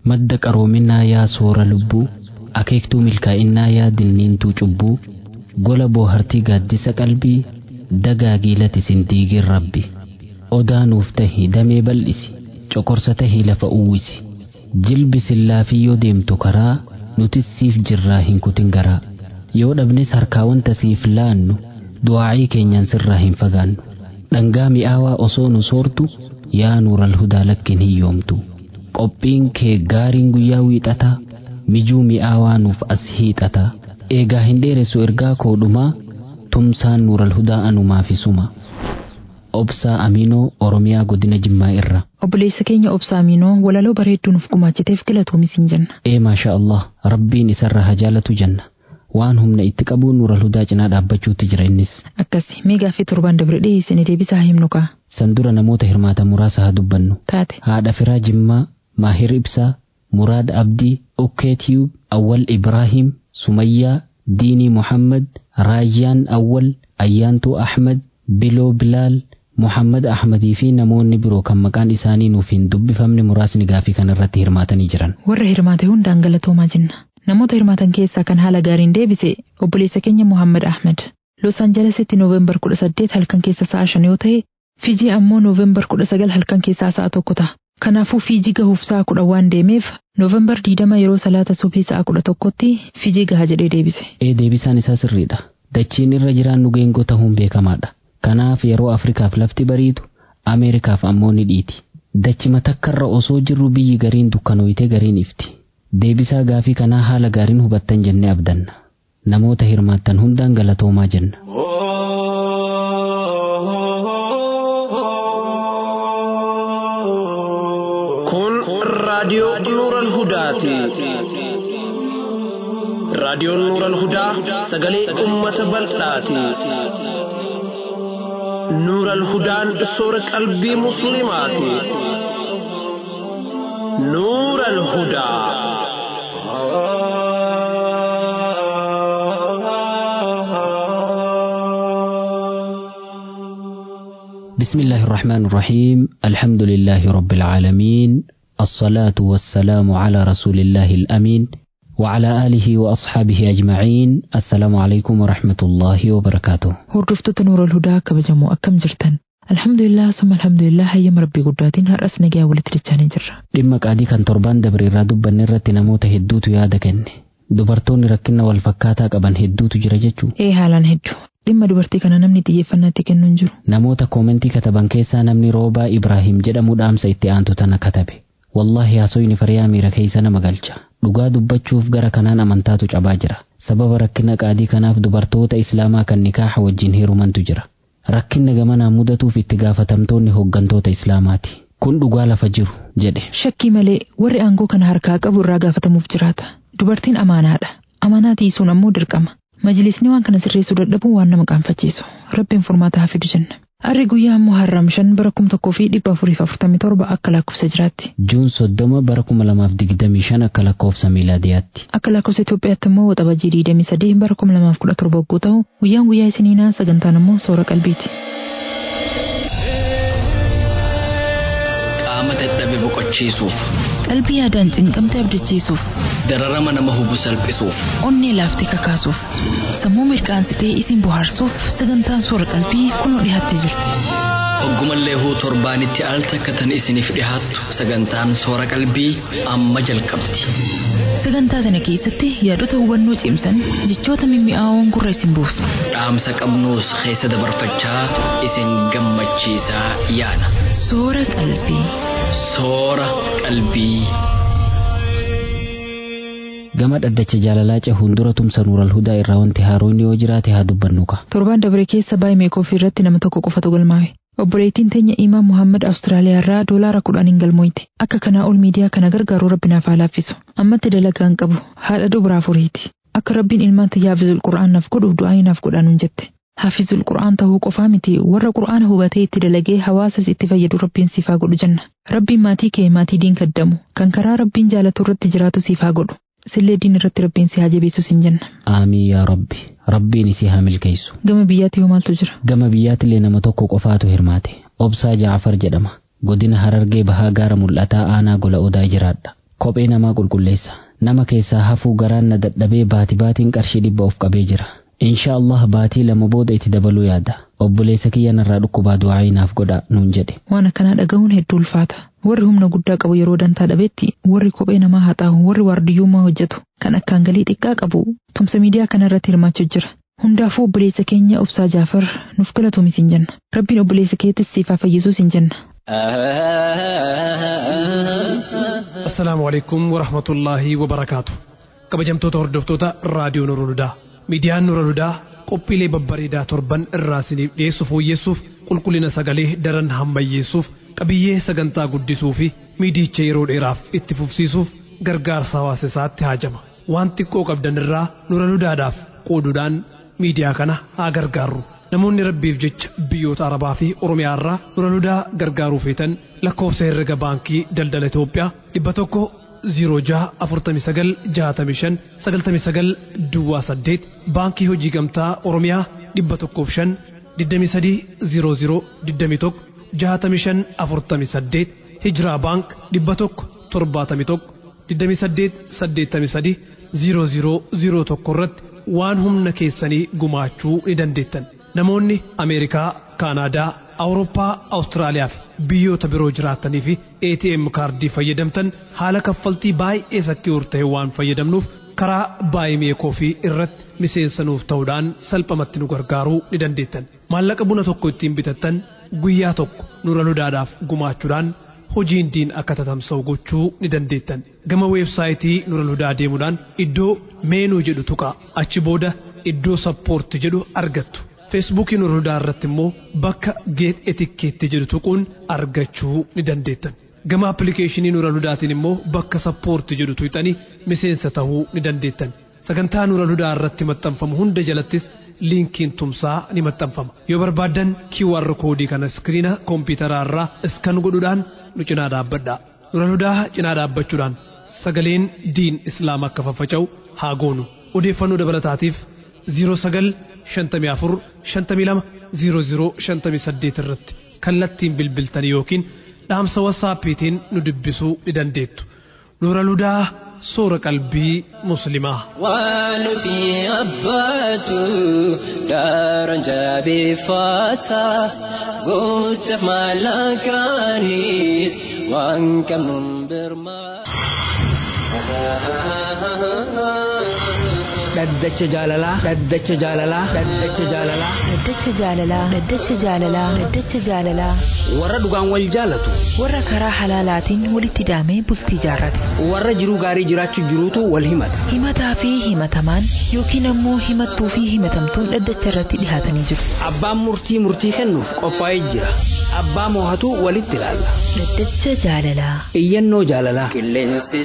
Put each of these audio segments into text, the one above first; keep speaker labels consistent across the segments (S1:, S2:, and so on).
S1: madda qaroominaa yaa soora lubbuu akeektuu milkaa'innaa yaa dilniintuu cubbuu gola boohartii gaaddisa qalbii dagaagii latisin diigin rabbi odaa nuuf tahi damee bal'isi coqorsa tahii lafa uwwisi jilbi sillaafiyyoo deemtu karaa nutis siif jirraa hin kutin garaa yoo dhabnes harkaa wanta siif laannu du'aa'ii keenyaan sirraa hin fagaannu dhangaa mi'aawaa osoo nu soortu yaa nuural hudaa lakkin hiyyoomtu qophiin kee gaariin guyyaa wiixataa mijuu mi'aawaa nuuf as hiixataa eegaa hin dheeressu ergaa koodhumaa tumsaan nuural hudaa anumaafisuma obsaa aminoo oromiyaa godina jimmaa irra
S2: Obboleessa keenya obsaa Aminoo walaloo bareedduu nuuf gumaachiteef galatoomi siin jenna.
S1: ee maasha allah rabbiin isarra haa jaalatu jenna waan humna itti qabuun nuural hudaa cinaa dhaabbachuutti jira innis
S2: Akkasi mee gaaffii torbaan dabre dhiyeessine deebisaa himnu kaa.
S1: san dura namoota hirmaatan muraasa haa dubbannu
S2: Taate.
S1: haadha firaa jimmaa maahir ibsaa muraad abdii ukkeetiyub awwal ibraahim sumayyaa diinii muhammad raayyaan awwal ayyaantuu ahmad biloo bilaal muhammad ahmadii fi namoonni biroo kan maqaan isaanii nuuf hin dubbifamne muraasni gaafii kana irratti hirmaatanii jiran
S2: Warra hirmaate hundaan galatoomaa jenna. Namoota hirmaatan keessaa kan haala gaariin deebise obboleessa keenya Muhammad Ahmed. Los Aanjelesitti Nooveembar 18 halkan keessa sa'a shan yoo ta'e, Fijii ammoo Nooveembar 19 halkan keessaa sa'a tokko ta'a. Kanaafuu Fijii gahuuf sa'a kudha waan deemeef Nooveembar 20 yeroo salaata subii sa'a kudha tokkotti Fijii gaha jedhee deebise.
S1: ee deebisaan isaa sirriidha dachiin irra jiraannu geengoo ta'uun beekamaadha kanaaf yeroo afrikaaf lafti bariitu ameerikaaf ammoo ni dhiiti dachima takkarra osoo jirru biyyi gariin dukkanooyite gariin ifti deebisaa gaafii kanaa haala gaariin hubattan jennee abdanna namoota hirmaattan hundaan galatoomaa jenna
S3: Kun raadiyoo Nuural Hudaati. Raadiyoon Nuural Hudaa sagalee uummata bal'aati. Nuural Hudaan soora qalbii Musliimaati. Nuural Hudaa.
S1: بسم الله الرحمن الرحيم الحمد لله رب العالمين الصلاة والسلام على رسول الله الأمين وعلى آله وأصحابه أجمعين السلام عليكم ورحمة الله وبركاته
S2: Hordoftoota Nuurol Hudaa kabajamoo akkam jirtan? Alhamdulillah summa alhamdulillah hayyama rabbii guddaatiin har'as nagaa walitti dachaanii jirra.
S1: dhimma qaadii kan torbaan dabre irraa dubbanne irratti namoota hedduutu yaada kenne dubartoonni rakkina wal fakkaataa qaban hedduutu jira jechuu
S2: Ee haalaan hedduu. Dhimma dubartii kana namni xiyyeeffannaatti kennu hin jiru.
S1: namoota koomentii kataban keessaa namni roobaa ibraahim jedhamu dhaamsa itti aantu tana katabe wallaahi haasoyni fariyaa miira keeysa nama galcha dhugaa dubbachuuf gara kanaan amantaatu cabaa jira sababa rakkina qaadii kanaaf dubartoota islaamaa kan nikaaha wajjin heerumantu jira rakkinna gamanaan mudatuuf itti gaafatamtoonni hooggantoota islaamaati kun dhugaa lafa jiru jedhe
S2: Shakkii malee warri aangoo kana harkaa qabu irraa gaafatamuuf jiraata. Dubartiin amaanaadha. Amanaa tiisuun ammoo dirqama. Majlisni waan kana sirreessuu dadhabuun waan nama qaanfachiisu. Rabbiin furmaata haa fidu jenna. Arri guyyaa ammoo harram shan bara kum tokkoo fi dhibba afuriif afurtamii torba akka lakkoofsa jiraatti.
S1: juun soddoma bara kuma lamaaf digdamii shan akka lakkoofsa miilaadiyaatti
S2: Akka lakkoofsa Itoophiyaatti immoo waxabajjii digdamii sadii bara kuma lamaaf kudha torba yogguu ta'u guyyaan guyyaa isiniinaa sagantaan immoo soora qalbiiti.
S4: qaama dadhabe boqochiisuuf
S2: Qalbii yaadaan cinqamte abdachiisuuf,
S4: dararama nama hubu salphisuuf
S2: onnee laaftee kakaasuuf, sammuu mirqaansitee isin bohaarsuuf sagantaan soora qalbii kunoo dhiyaattee jirti.
S4: hoggumallee huu torbaanitti al takka tan isiniif dhihaattu sagantaan soora qalbii amma jalqabdi
S2: Sagantaa sana keessatti yaadota hubannoo cimsan jechoota mimmi'aawoon gurra isin buusu.
S4: dhaamsa qabnuus keessa dabarfachaa isin gammachiisaa yaana
S2: Soora qalbii.
S4: soora qalbii.
S1: gama dhaddacha jaalalaa cehuun dura tumsa nuural hudaa irraa wanti haaroonni yoo jiraate haa dubbannu ka
S2: Torbaan dabre keessa baay'ee meekoofi irratti nama tokko qofatu galmaa'e. Obboleettiin teenya Imaan Muhammad Awustiraaliyaa irraa doolaara kudhaniin galmooyte. Akka kanaa ol miidiyaa kana gargaaruu rabbi naaf haa laaffisu. Ammatti dalagaa hin qabu. Haadha dubraa furiiti. Akka rabbiin ilmaan tiyyaa Haafizul Qur'aan naaf godhu du'aa naaf godhaanuun jette. Haafizul Qur'aan ta'uu qofaa miti warra Qur'aana hubatee itti dalagee hawaasas itti fayyadu rabbiin siif haa godhu jenna. Rabbiin maatii kee maatii diin kaddamu kan karaa rabbiin jaalatu irratti jiraatu siif haa godhu. Sillee diin irratti rabbiin si haa jabeessu sin jenna.
S1: aamiin yaa rabbi rabbiin isii haa milkeessu
S2: Gama biyyaatti yoo maaltu jira?
S1: gama biyyaattillee nama tokko qofaatu hirmaate obsaa jaafar jedhama godina harargee bahaa gaara mul'ataa aanaa gola odaa jiraadha Kophee namaa qulqulleessa. Nama keessaa hafuu garaan na dadhabee baati baatiin qarshii dhibba of qabee jira. Insha Allah baatii lama booda itti dabaluu yaada. Obboleessa kiyya narraa dhukkubaa du'aa naaf godha nuun jedhe.
S2: Waan akkanaa dhaga'uun hedduu ulfaata. Warri humna guddaa qabu yeroo dantaa dhabetti warri kophee namaa haxaa'u warri waardiyyummaa hojjetu kan akkaan galii xiqqaa qabu tumsa miidiyaa kana irratti hirmaachuu jira. Hundaafuu obboleessa keenya obsaa Jaafar nuuf galatuumi sin jenna. Rabbiin obboleessa keettis siifaa fayyisuu sin jenna.
S5: Assalaamu alaikum wa rahmatullaahi wa barakaatu. Kabajamtoota hordoftoota raadiyoo Nura Ludaa. Miidiyaan Nura Ludaa qophiilee babbareedaa torban irraa isiniif dhiyeessu fooyyessuuf qulqullina sagalee daran hammayyeessuuf qabiyyee sagantaa guddisuu fi miidicha yeroo dheeraaf itti fufsiisuuf gargaarsa hawaasa isaatti haajama. Waan xiqqoo qabdan irraa Nura Ludaadhaaf qooduudhaan miidiyaa kana haa gargaarru. Namoonni rabbiif jecha biyyoota Arabaa fi Oromiyaa irraa Nura Ludaa gargaaruu feetan lakkoofsa herrega baankii daldala Itoophiyaa dhibba tokko 06496599 Duwwaa 8 baankii hojii gamtaa Oromiyaa dhibba tokkoof 5 2300 21 65 48 Hijiraa baank dhibba tokko 71 28 83 0001 irratti waan humna keessanii gumaachuu ni dandeettan. Namoonni Ameerikaa, Kaanaadaa, Awurooppaa, Awustiraaliyaa fi biyyoota biroo jiraatanii fi ATM kaardii fayyadamtan haala kaffaltii baay'ee sakki'uur ta'e waan fayyadamnuuf karaa baay'ee fi irratti miseensa nuuf ta'uudhaan salphamatti nu gargaaruu ni dandeettan. Maallaqa buna tokko ittiin bitattan guyyaa tokko nura ludaadhaaf gumaachuudhaan hojiin diin akka tatamsa'u gochuu ni dandeettan. Gama weebsaayitii nura ludaa deemuudhaan iddoo meenuu jedhu tuqaa achi booda iddoo sappoorti jedhu argattu. feesbuukii nura ludaa irratti immoo bakka geet etikkeetti jedhu tuquun argachuu ni dandeettan. Gama appilikeeshinii nura ludaatiin immoo bakka sappoorti jedhu tuqxanii miseensa ta'uu ni dandeettan. Sagantaa nura ludaa irratti maxxanfamu hunda jalattis liinkiin tumsaa ni maxxanfama. Yoo barbaaddan QR koodii kana iskiriina koompitaraa irraa iskan godhuudhaan nu cinaa dhaabbadhaa. Nura ludaa cinaa dhaabbachuudhaan sagaleen diin islaam akka faffaca'u haa goonu. Odeeffannoo dabalataatiif 09 shantamii afur shantamii lama ziiro ziiro shantamii saddeet irratti kallattiin bilbiltanii yookiin dhaamsa wasaappiitiin nu dubbisuu ni dandeettu. Nuura ludaa soora qalbii muslimaa.
S6: Waan nuti abbaatu daaraan jabeeffata gocha maallaqaanis waan qabnuun birmaa.
S7: dhaddacha jaalalaa dhaddacha jaalalaa dhaddacha jaalalaa
S2: Dhaddacha jaalalaa Dhaddacha jaalalaa Dhaddacha jaalalaa
S7: warra dhugaan wal jaalatu
S2: warra karaa halaalaatiin walitti daamee bultii jaarrate
S7: warra jiruu gaarii jiraachuu jiruutu wal himata
S2: himataa fi himatamaan yookiin ammoo himattuu fi himatamtuun dhaddacha irratti dhihaatanii jiru.
S7: abbaan murtii murtii kennuuf qophaa'ee jira abbaa moohatu walitti ilaalla
S2: Dhaddacha jaalalaa
S7: iyyannoo jaalalaa
S6: Qilleensi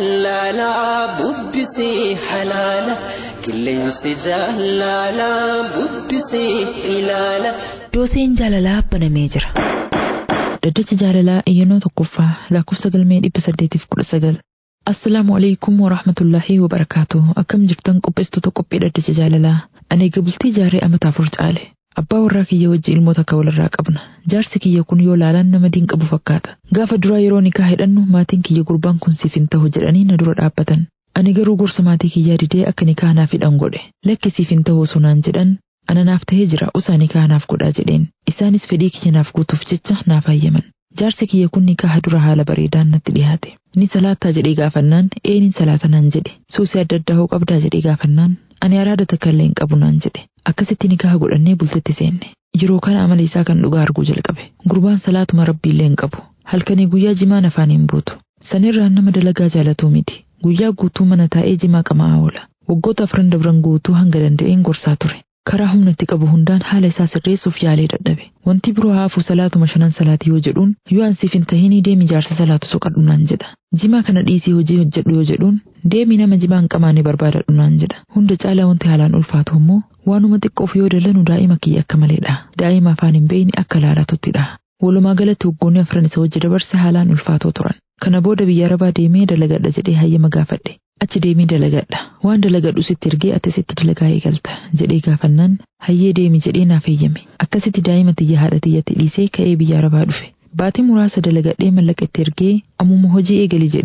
S6: jaalalaa bubbisee halaala. Qilleensi jaalalaa bubbisee ilaala.
S2: dooseen jaalalaa banamee jira. Dhaddacha jaalalaa iyyannoo tokkoffaa lakkoofsa galmee dhibba saddeetiif kudha sagal. Assalaamu alaikum wa rahmatullaahi wa barakaatu. Akkam jirtan qopheessitoota qophii dhaddacha jaalalaa. Ani egaa bultii jaaree amata afur caale. Abbaa warraa kiyya wajji ilmoota akka walirraa qabna. Jaarsi kiyya kun yoo laalaan nama diin qabu fakkaata. Gaafa duraa yeroo nikaa hidhannu maatiin kiyya gurbaan kun siif hin ta'u jedhanii na dura dhaabbatan. Ani garuu gorsa maatii kiyyaa didee akka nikaa naaf hidhan godhe. Lakki siif hin ta'u osoo naan jedhan ana naaf ta'ee jira usaa nikaa naaf godhaa jedheen. Isaanis fedhii kiyya naaf guutuuf jecha naaf hayyaman. Jaarsi kiyya kun nikaa dura haala bareedaan natti dhiyaate. Ni salaattaa jedhee gaafannaan eenin salaata naan jedhe. Suusii adda addaa hoo qabdaa jedhee gaafannaan ani araada takka illee hin qabu naan jedhe. Akkasitti nikaa godhannee bultitti seenne. Yeroo kana amala isaa kan dhugaa arguu jalqabe. Gurbaan salaatuma rabbii illee hin qabu. Halkanii guyyaa jimaan afaan hin buutu. Sanirraan nama dalagaa jaalatuu miti. Guyyaa guutuu mana taa'ee jimaa qamaa oola. Waggoota afran dabran guutuu hanga danda'een gorsaa ture. Karaa humna itti qabu hundaan haala isaa sirreessuuf yaalee dadhabe. Wanti biroo haafuu salaatuma shanan salaatii yoo jedhuun yoo ansiif hin tahinii deemi jaarsa salaatu soqadhu naan jedha. Jimaa kana dhiisii hojii hojjedhu yoo jedhuun deemi nama jimaa hin qamaane barbaadadhu naan jedha. Hunda caalaa wanti haalaan ulfaatu immoo waanuma xiqqoof yoo dalanu daa'ima kiyya akka maleedha. Daa'ima afaan hin beeyne akka laalatuttidha. Walumaa galatti waggoonni afran isa wajji dabarse haalaan ulfaatoo turan. Kana booda biyya arabaa deemee dalagadha jedhee hayyama gaafadhe. Achi deemee dalagadha. Waan dalagadhu sitti ergee ati sitti dalagaa eegalta jedhee gaafannaan hayyee deemi jedhee naaf eeyyame. Akkasitti daa'ima tiyya haadha tiyyatti dhiisee ka'ee biyya arabaa dhufe. Baatii muraasa dalagadhee mallaqa itti ergee ammuma hojii eegali jedheen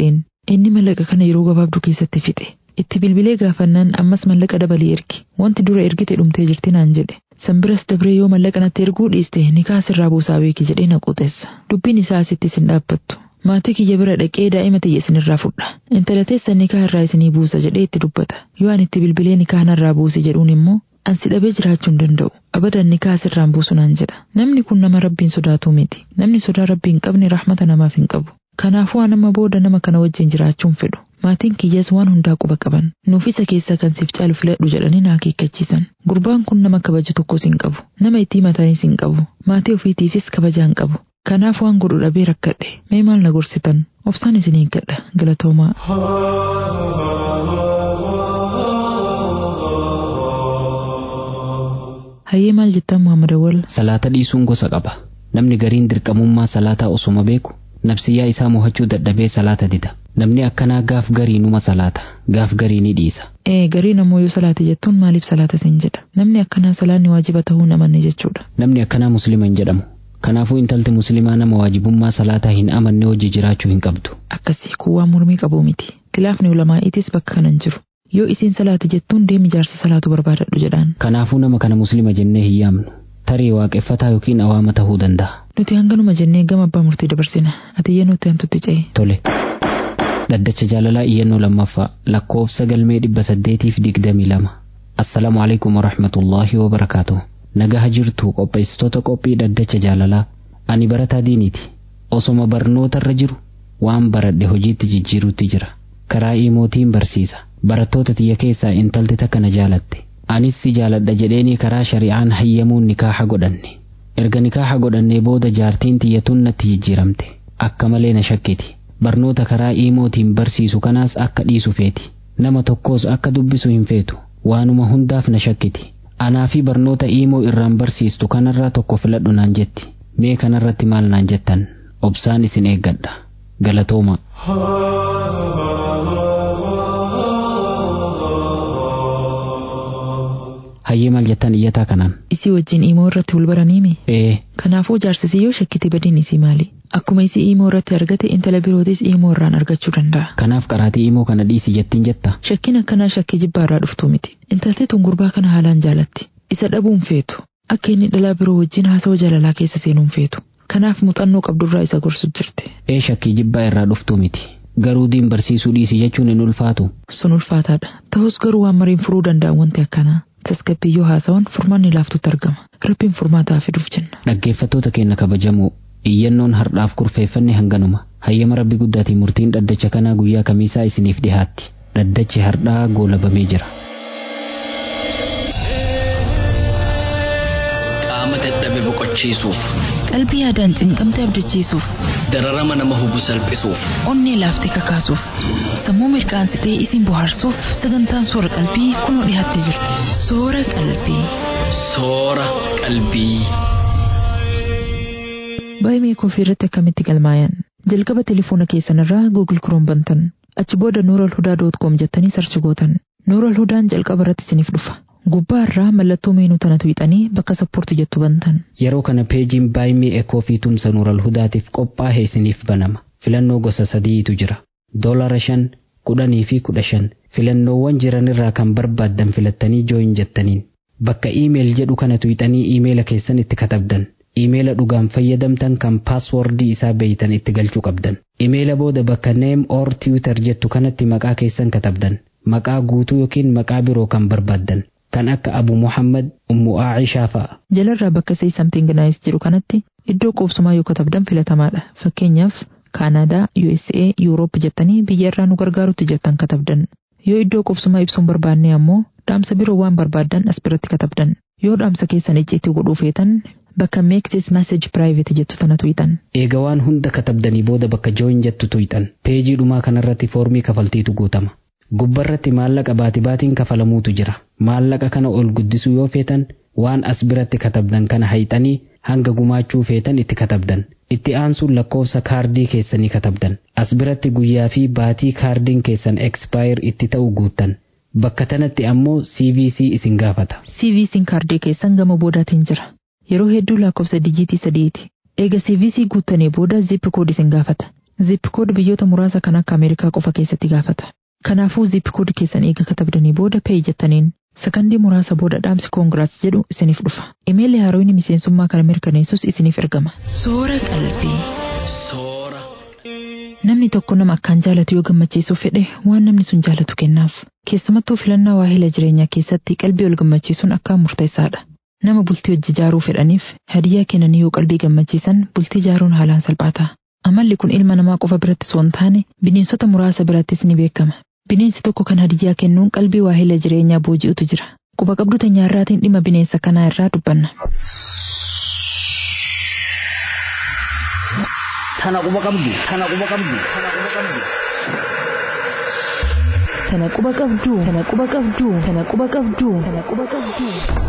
S2: Inni mallaqa kana yeroo gabaabduu keessatti fixe. Itti bilbilee gaafannaan ammas mallaqa dabalii ergi. Wanti dura ergite dhumtee jirti naan jedhe. Sanbiras dabree yoo mallaqa natti erguu dhiiste nikaa sirraa buusaa beeki jedhee na quuxeessa. Dubbiin isaa asitti isin dhaabbattu. Maatii kiyya bira dhaqee daa'ima tiyya isinirraa fudha. Intala teessan nikaa irraa isinii buusa jedhee itti dubbata. Yoo ani itti bilbilee nikaa narraa buusi jedhuun immoo ansi dhabee jiraachuu hin danda'u. Abadan nikaa sirraan buusu naan jedha. Namni kun nama rabbiin sodaatu miti. Namni sodaa rabbii hin qabne rahmata namaaf hin qabu. Kanaafuu anama booda nama kana wajjin jiraachuun fedhu. Maatiin kiyyas waan hundaa quba qaban. Nuuf isa keessaa kan siif caalu filadhu jedhanii na akeekkachiisan. Gurbaan kun nama kabaju tokkos hin qabu. Nama itti himataniis hin qabu. Maatii ofiitiifis kabajaa hin qabu. Kanaaf waan godhu dhabee rakkadhe. Mee maal na gorsitan? Obsaan isin eeggadha. Galatoomaa. Hayyee maal jettan Muhammad Awwal?
S1: Salaata dhiisuun gosa qaba. Namni gariin dirqamummaa salaataa osuma beeku nafsiyyaa isaa mo'achuu dadhabee salaata dida. Namni akkanaa gaaf garii numa salaata. Gaaf garii ni dhiisa.
S2: Ee garii namoo yoo salaate jettuun maaliif salaata siin jedha? Namni akkanaa salaanni waajiba ta'uu namanne jechuudha.
S1: Namni akkanaa muslima hin jedhamu. Kanaafuu intalti muslimaa nama waajibummaa salaataa hin amanne hojii jiraachuu hin qabdu.
S2: Akkasii kun waan mormii qabuu miti. Kilaafni ulamaa'iitis bakka kanan jiru. Yoo isiin salaate jettuun deemi jaarsa salaatu barbaadadhu jedhaan.
S1: Kanaafuu nama kana muslima jennee hin yaamnu. Tarii waaqeffataa yookiin awaama ta'uu danda'a.
S2: Nuti hanganuma jennee gama abbaa murtii dabarsina. Ati iyyannoo nuti hantutti ce'e.
S1: Tole. Dhaddacha jaalalaa iyyannoo lammaffaa lakkoofsa galmee dhibba saddeetiif digdamii lama. Assalaamu alaikum warahmatullaahi wabarakaatuh. Nagaha jirtu qopheessitoota qophii dhaddacha jaalalaa. Ani barataa diiniiti. Osoma barnootarra jiru waan baradhe hojiitti jijjiiruutti jira. Karaa imootiin barsiisa. Barattoota tiyya keessaa intalti takka na jaalatte. Anis si jaaladha jedheeni karaa shari'aan hayyamuun nikaaha godhanne. Erga nikaaha godhannee booda jaartiin tiyyatuun natti jijjiiramte. Akka malee na shakkiti. Barnoota karaa imootiin barsiisu kanaas akka dhiisu feeti. Nama tokkos akka dubbisu hin feetu. Waanuma hundaaf na shakkiti. Anaa fi barnoota imoo irraan barsiistu kanarraa tokko filadhu naan jetti. Mee kanarratti maal naan jettan? Obsaan isin eeggadha. Galatooma. Hayyee maal jettan iyyataa kanaan?
S2: Isii wajjin imoo irratti wal baraniimi?
S1: Ee,
S2: Kanaafuu jaarsisii yoo shakkite badiin isii maali? Akkuma isii imoo irratti argate intala birootis imoo irraan argachuu danda'a.
S1: kanaaf qaraatii imoo kana dhiisi jettiin jetta?
S2: Shakkiin akkanaa shakkii jibbaa irraa dhuftuu miti. Intalti tun gurbaa kana haalaan jaalatti. Isa dhabuun feetu. Akka inni dhalaa biroo wajjin haasawaa jaalalaa keessa seenuun feetu. Kanaaf muuxannoo qabdurraa isa gorsu jirti.
S1: Ee shakkii jibbaa irraa dhuftuu miti. Garuu diin barsiisuu dhiisi jechuun hin ulfaatu.
S2: Sun ulfaataadha. Ta'us garuu waan mariin furuu danda'an wanti akkanaa. Tasgabbii yoo haasawan furmaanni laaftutti argama. Rabbiin furmaataa fiduuf jenna.
S1: Dhaggeeffattoota keenya kabajamoo iyyannoon har'aaf kurfeeffanne hanganuma. Hayyama rabbi guddaatiin murtiin dhaddacha kanaa guyyaa kamiisaa isiniif dhihaatti. Dhaddachi har'aa goolabamee jira.
S4: Qaama dadhabe boqochiisuuf,
S2: Qalbii yaadaan cinqamte abdachiisuuf,
S4: dararama nama hubu salphisuuf,
S2: onnee laaftee kakaasuuf, sammuu mirkaansitee isin bohaarsuuf sagantaan soora qalbii kunoo dhiyaattee jirti. Soora qalbii.
S4: soora qalbii.
S2: Baay'ee koofii irratti akkamitti galmaayan? Jalqaba telefoona keessanirraa Google Chrome bantan. Achi booda nooralhudaa.com jettanii sarchi gootan. Nooralhudaan jalqaba irratti isiniif dhufa. Gubbaa irraa mallattoo meenuu tana tuqxanii bakka sappoorti jettu bantan.
S1: Yeroo kana peejiin baay'ee ekoo fi tumsa nuural hudaatiif qophaa'e isiniif banama. Filannoo gosa sadiitu jira. Doolara shan, kudhanii fi kudha shan. Filannoowwan jiranirraa kan barbaaddan filattanii jooyin jettaniin. Bakka iimeel jedhu kana tuqxanii iimeela keessan itti katabdan. Iimeela dhugaan fayyadamtan kan paaswordii isaa beeytan itti galchuu qabdan. Iimeela booda bakka neem or tiwitar jettu kanatti maqaa keessan katabdan. Maqaa guutuu yookiin maqaa biroo kan barbaaddan. Kan akka Abu Muhammad, Ummu Aacishaa fa'a.
S2: Jalarraa bakka say something nice jedhu kanatti iddoo qubsumaa yoo katabdan filatamaadha. Fakkeenyaaf Kaanaadaa, USA, Yuuroop jettanii biyya irraa nu gargaarutti jettan katabdan. Yoo iddoo qubsumaa ibsuun barbaanne ammoo dhaamsa biroo waan barbaaddan as biratti katabdan. Yoo dhaamsa keessan icciitii godhuu feetan bakka make this message private jettu tana tuqxan.
S1: Eega waan hunda katabdanii booda bakka jooyin jettu tuqxan. Peejii dhumaa kanarratti foormii kafaltiitu guutama. Gubbarratti maallaqa baati baatiin kafalamuutu jira. Maallaqa kana ol guddisuu yoo feetan waan as biratti katabdan kana hayxanii hanga gumaachuu feetan itti katabdan. Itti aansuun lakkoofsa kaardii keessanii katabdan. As biratti guyyaa fi baatii kaardiin keessan expire itti ta'u guuttan. Bakka tanatti ammoo CVC isin gaafata.
S2: CVC'n kaardii keessan gama boodaatiin jira. Yeroo hedduu lakkoofsa dijiitii sadiiti. Eega CVC guuttanii booda zip kood isin gaafata. Zipkood biyyoota muraasa kan akka Ameerikaa qofa keessatti gaafata. Kanaafuu zipkood keessan eega katabdanii booda pay jettaniin sakandii muraasa booda dhaamsi koongiraats jedhu isiniif dhufa. Imeelli haarooyni miseensummaa kana mirkaneessus isiniif ergama. Soora qalbii.
S4: Soora.
S2: Namni tokko nama akkaan jaalatu yoo gammachiisuuf fedhe waan namni sun jaalatu kennaaf. Keessumattuu filannaa waahila jireenyaa keessatti qalbii wal gammachiisuun akkaan murteessaadha. Nama bultii hojii ijaaruu fedhaniif hadiyyaa kennanii yoo qalbii gammachiisan bultii ijaaruun haalaan salphaata. Amalli kun ilma namaa qofa biratti osoo hin taane bineensota muraasa birattis ni beekama. Bineensi tokko kan hadiyyaa kennuun qalbii waahila jireenyaa booji'utu jira. Quba qabdu teenyaarraatiin dhimma bineensa kanaa irraa dubbanna.
S7: Tana quba qabdu. Tana quba qabdu. Tana quba qabdu.
S2: Tana quba qabduu. Tana quba qabduu. Tana quba qabduu. Tana quba qabduu.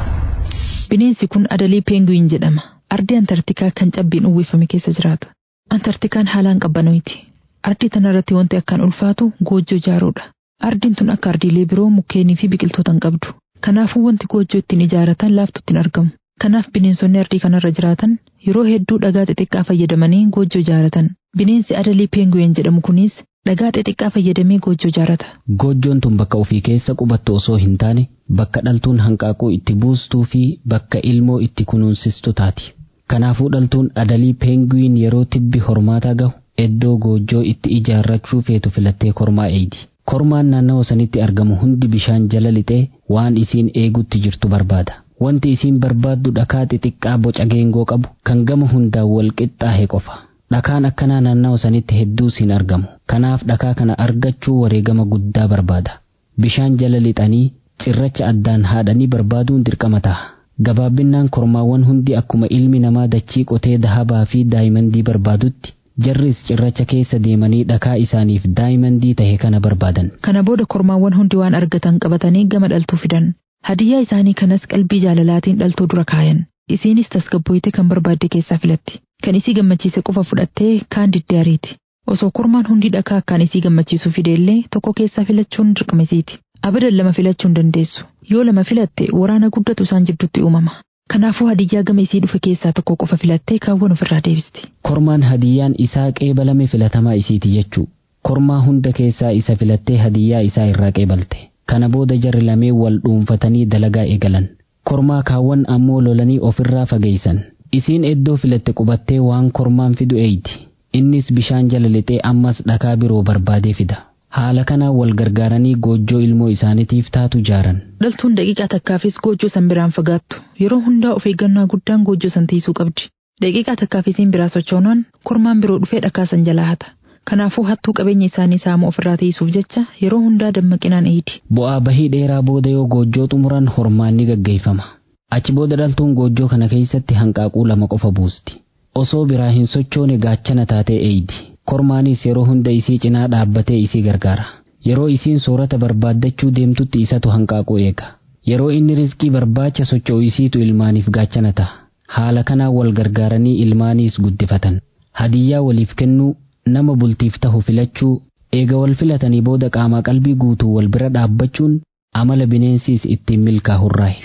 S2: Bineensi kun adalii peenguin jedhama. Ardii Antartikaa kan cabbiin uwwifame keessa jiraata. Antartikaan haalaan qabbanoyti. Ardii tanarratti wanti akkaan ulfaatu goojjoo ijaaruudha. Ardiin tun akka ardiilee biroo mukkeenii fi biqiltoota hin qabdu. Kanaafuu wanti goojjoo ittiin ijaaratan laaftutti hin argamu. Kanaaf bineensonni ardii kanarra jiraatan yeroo hedduu dhagaa xixiqqaa fayyadamanii goojjoo ijaaratan. Bineensi adalii peenguin jedhamu kunis dhagaa xixiqqaa fayyadamee goojjoo ijaarata.
S1: Goojjoon tun bakka ofii keessa qubattu osoo hin taane bakka dhaltuun hanqaaquu itti buustuu fi bakka ilmoo itti kunuunsistu taati. Kanaafuu dhaltuun adalii peenguin yeroo tibbi hormaataa gahu iddoo goojjoo itti ijaarrachuu feetu filattee kormaa eegdi. Kormaan naannawa sanitti argamu hundi bishaan jala lixee waan isiin eegutti jirtu barbaada. Wanti isiin barbaaddu dhakaa xixiqqaa boca geengoo qabu kan gama hundaan wal qixxaahe qofa. Dhakaan akkanaa naannawa sanitti hedduus hin argamu. Kanaaf dhakaa kana argachuu wareegama guddaa barbaada. Bishaan jala lixanii cirracha addaan haadhanii barbaaduun dirqama ta'a. Gabaabbinnaan kormaawwan hundi akkuma ilmi namaa dachii qotee dahabaa fi daayimandii barbaadutti jarris cirracha keessa deemanii dhakaa isaaniif daayimandii tahe kana barbaadan.
S2: Kana booda kormaawwan hundi waan argatan qabatanii gama dhaltuu fidan. Hadiyyaa isaanii kanas qalbii jaalalaatiin dhaltuu dura kaayan. Isiinis tasgabbooyte kan barbaadde keessaa filatti. Kan isii gammachiise qofa fudhattee kaan diddee ariiti. Osoo kormaan hundi dhakaa akkaan isii gammachiisu fideellee tokko keessaa filachuun dirqama isiiti. Abadan lama filachuu hin dandeessu. Yoo lama filatte waraana guddatu isaan jidduutti uumama. Kanaafuu hadiyyaa gama isii dhufe keessaa tokko qofa filattee kaawwan ofirraa deebisti.
S1: Kormaan hadiyyaan isaa qeebalame filatamaa isiiti jechuu. Kormaa hunda keessaa isa filattee hadiyyaa isaa irraa qeebalte. Kana booda jarri lamee wal dhuunfatanii dalagaa eegalan. Kormaa kaawwan ammoo lolanii ofirraa fageeysan. Isiin iddoo filatte qubattee waan kormaan fidu eeyti. Innis bishaan jala lixee ammas dhakaa biroo barbaadee fida. Haala kanaan wal gargaaranii goojjoo ilmoo isaaniitiif taatu ijaaran.
S2: Dhaltuun daqiiqaa takkaafis goojjoo san biraan fagaattu. Yeroo hundaa of eeggannaa guddaan goojjoo san tiisuu qabdi. Daqiiqaa takkaafisiin biraa sochoonaan kormaan biroo dhufee dhakaa san jalaa hata. Kanaafuu hattuu qabeenya isaanii saamuu ofirraa tiisuuf jecha yeroo hundaa dammaqinaan eedi.
S1: Bu'aa bahii dheeraa booda yoo goojjoo xumuran hormaan ni gaggeeffama. Achi booda dhaltuun goojjoo kana keessatti hanqaaquu lama qofa buusti. Osoo biraa hin sochoone gaachana taatee eeydi. Kormaanis yeroo hunda isii cinaa dhaabbatee isii gargaara. Yeroo isiin soorata barbaaddachuu deemtutti isatu hanqaaquu eega. Yeroo inni rizqii barbaacha socho'u isiitu ilmaaniif gaachana ta'a. Haala kanaan wal gargaaranii ilmaaniis guddifatan. Hadiyyaa waliif kennuu nama bultiif tahu filachuu eega wal filatanii booda qaamaa qalbii guutuu wal bira dhaabbachuun amala bineensiis ittiin milkaa'urraayi.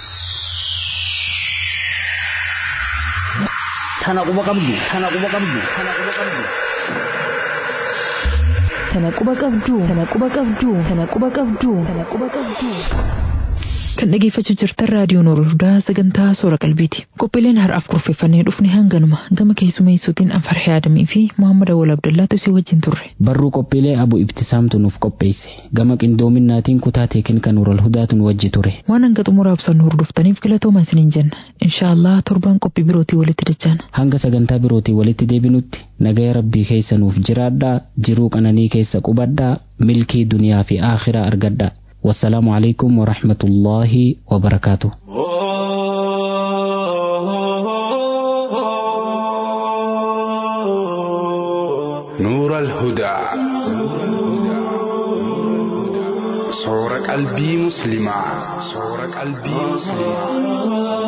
S7: Tana quba qabdu. Tana quba qabdu. Tana quba qabdu.
S2: Tana quba qabduu. Tana quba qabduu. Tana quba qabduu. Tana quba qabduu. Kan dhageeffachuu jirtan raadiyoo Noordaa sagantaa soora qalbiiti. Qophiileen har'aaf kurfeeffannee dhufne hanganuma gama keessumeessuutiin Anfarhee Adamii fi Muhammad Awwal Abdullaatu si wajjin turre.
S1: Barruu qophiilee abu ibtisaamtu nuuf qopheesse. Gama qindoominaatiin kutaa teekin Nuural Hudaatu nu wajji ture.
S2: Waan hanga xumuraa ibsannu hordoftaniif galatoomaa isiniin jenna. Inshaallah torbaan qophii birootii walitti dachaana.
S1: Hanga sagantaa birootii walitti deebinutti nagaya rabbii keessa nuuf jiraadhaa jiruu qananii keessa qubadhaa milkii duniyaa fi aakhiraa argadhaa. والسلام عليكم ورحمة الله وبركاته
S8: نور الهدى صور قلبي مسلمة صور قلبي مسلمة